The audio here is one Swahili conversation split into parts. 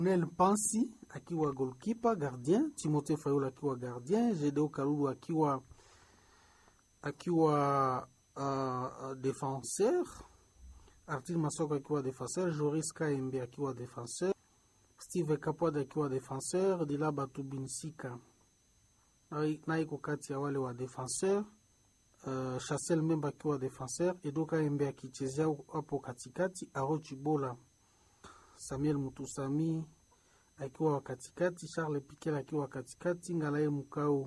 Nel Pansi akiwa goalkeeper gardien, Timothée Fayulu akiwa gardien, Gedeo Kalulu akiwa akiwa uh, defenseur, Artil Masoko akiwa defenseur, Joris Kaembe akiwa defenseur, Steve Kapwad akiwa defenseur, Dila Batubinsika na iko kati ya wale wa defenseur uh, Chassel Memba akiwa defenseur, Edo Kaembe akichezea hapo katikati, Aro Chibola Samuel Mutusami akiwa wa katikati, Charles Piquel akiwa katikati, Ngalaye Mukau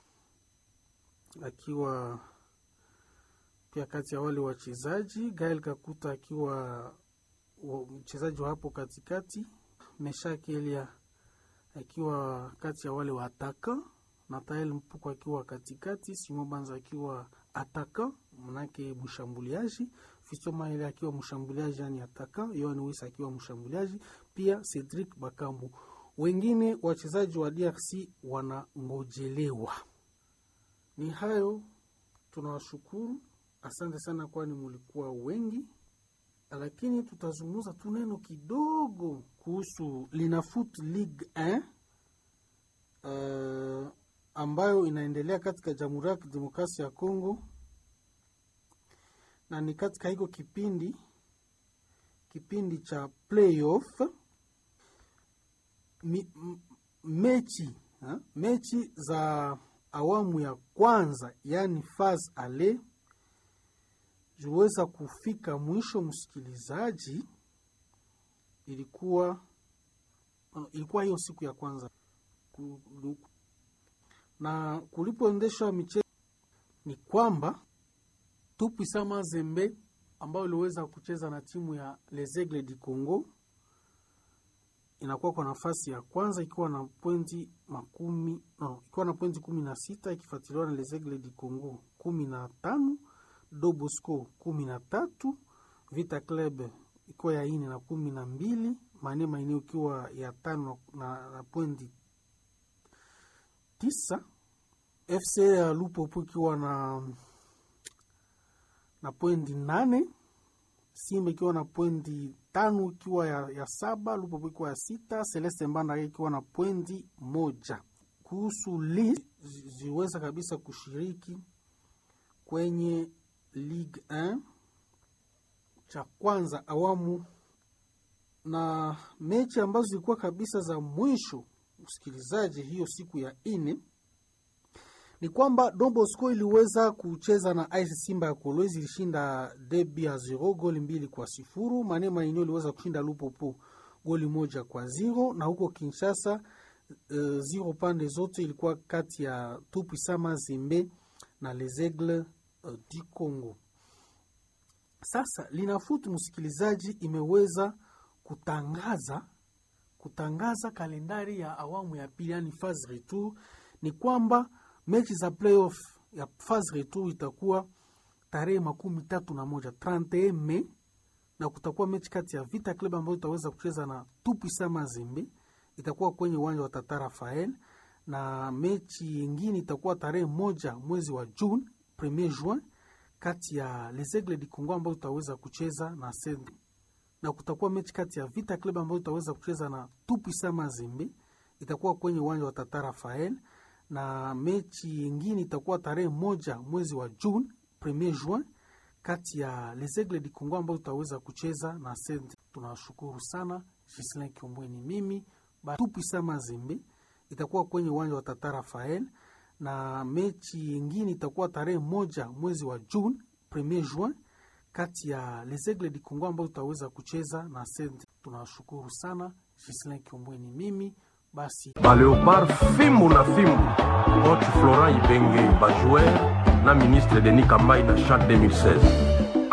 akiwa pia kati ya wale wachezaji, Gael Kakuta akiwa mchezaji wa hapo katikati, Meshak Elia akiwa kati ya wale wa ataka, Natael Mpuko akiwa katikati, Simo Banza akiwa ataka manake mshambuliaji, Fisto Maele akiwa mshambuliaji yani ataka, Yohan Wisa akiwa mshambuliaji, pia Cedric Bakambu. Wengine wachezaji wa DRC wanangojelewa. Ni hayo, tunawashukuru, asante sana, kwani mulikuwa wengi, lakini tutazungumza tu neno kidogo kuhusu Linafoot League 1 uh, ambayo inaendelea katika Jamhuri ya Kidemokrasia ya Kongo na ni katika hiko kipindi kipindi cha playoff mi, m, mechi ha? mechi za awamu ya kwanza yani faz ale ziweza kufika mwisho. Msikilizaji, ilikuwa ilikuwa hiyo siku ya kwanza na kulipoendeshwa michezo ni kwamba Tupwisa Mazembe ambayo iliweza kucheza na timu ya Les Aigles du Congo inakuwa kwa nafasi ya kwanza ikiwa na pointi makumi no, ikiwa na pointi kumi na sita ikifuatiliwa na Les Aigles du Congo kumi na tano Dobosco kumi na tatu Vita Club ikiwa ya ine na kumi na mbili Mane Maeneo ikiwa ya tano na, na pointi tisa FC ya Lupopo ikiwa na na pointi nane Simba ikiwa na pointi tano ikiwa ya, ya saba Lupopo ikiwa ya sita Celeste Mbanda ikiwa na pointi moja. Kuhusu li ziweza kabisa kushiriki kwenye Ligue 1 cha kwanza awamu na mechi ambazo zilikuwa kabisa za mwisho, msikilizaji, hiyo siku ya ine ni kwamba Don Bosco iliweza kucheza na AS Simba ya Kolwezi, ilishinda debi ya zero goli mbili kwa sifuru. Mane Mainio iliweza kushinda Lupopo goli moja kwa zero, na huko Kinshasa uh, zero pande zote ilikuwa kati ya Tupwisa Mazembe na Les Aigles uh, du Congo. Sasa Linafoot msikilizaji, imeweza kutangaza kutangaza kalendari ya awamu ya pili, yani phase retour. Ni kwamba mechi za playoff ya phase retour itakuwa tarehe makumi tatu na moja 31 Mei, na kutakuwa mechi kati ya Vita Club ambayo itaweza kucheza na Tupwisa Mazembe, itakuwa kwenye uwanja wa Tata Rafael, na mechi yingine itakuwa tarehe moja mwezi wa June, premier juin kati ya Les Aigles du Congo ambayo tutaweza kucheza na Send, na kutakuwa mechi kati ya Vita Club ambayo tutaweza kucheza na Tupwisa Mazembe, itakuwa kwenye uwanja wa Tata Rafael, na mechi yingine itakuwa tarehe moja mwezi wa June premier juin kati ya Les Aigles du Congo ambayo tutaweza kucheza na Send. Tunawashukuru sana. Gislin Kiombweni mimi Tupwisa Mazembe itakuwa kwenye uwanja wa Tata Rafael na mechi yingine itakuwa tarehe moja mwezi wa June premier juin kati ya Les Aigles du Congo ambayo tutaweza kucheza na Send. Tunawashukuru sana. Gislin Kiombweni mimi basi baleopard fimbu na fimbu coach Florent Ibenge bajoueur na ministre Denis Kambai na chat 2016